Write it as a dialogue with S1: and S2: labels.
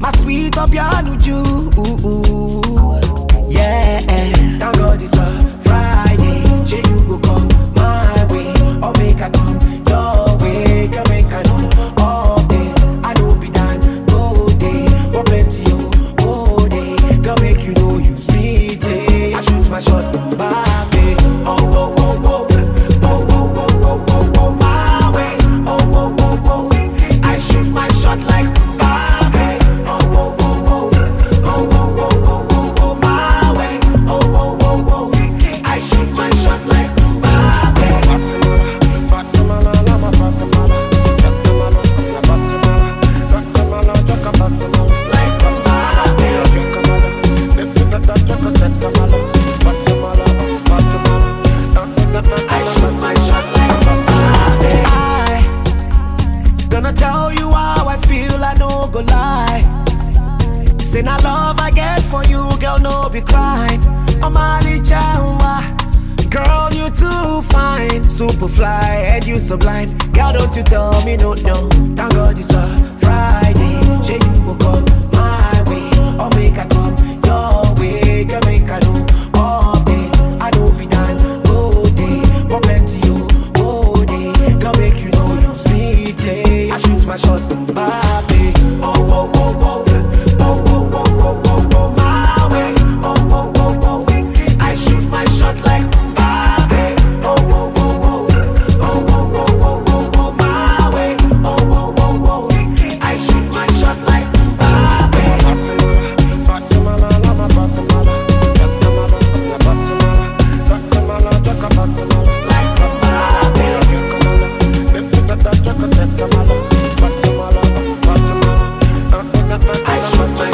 S1: My sweet up your Yeah, thank God it's a Friday. Say you go come my way, or make I come your way. Can make I know all day. I know be done go day, but plenty you go day. Can make you know you speed play. I shoot my shot, baby. Oh, oh, oh, oh. Oh, oh, oh, oh, oh, oh, my way. Oh, oh, oh, oh. I shoot my shot like Mbappe. Oh, oh, oh, oh. Oh, oh, oh, oh, oh, oh, my way. Oh, oh, oh, oh. I shoot my shot like Mbappe. Like Mbappe. I shoot my shot like I gonna tell you how I feel, I no go lie. Say na love I get for you, girl, no be crime. Omali Chawa, girl, you too fine, super fly, and you sublime. Girl, don't you tell me no, no. Thank God it's a Friday, say you go come my way, or make I come your way, girl, make I know all day. I know be done, go day, but plenty you, go day. Girl, make you know you speed play. I shoot my shot, Mbappe. Oh, oh, oh, oh. Oh, oh, oh, oh, oh, oh, my way. Oh, oh, oh, oh. I shoot my shot like Mbappe. Oh, oh, oh, oh. Oh, oh, oh, oh, oh, oh, my way. Oh, oh, oh, oh. I shoot my shot like Mbappe. Like Mbappe. I shoot my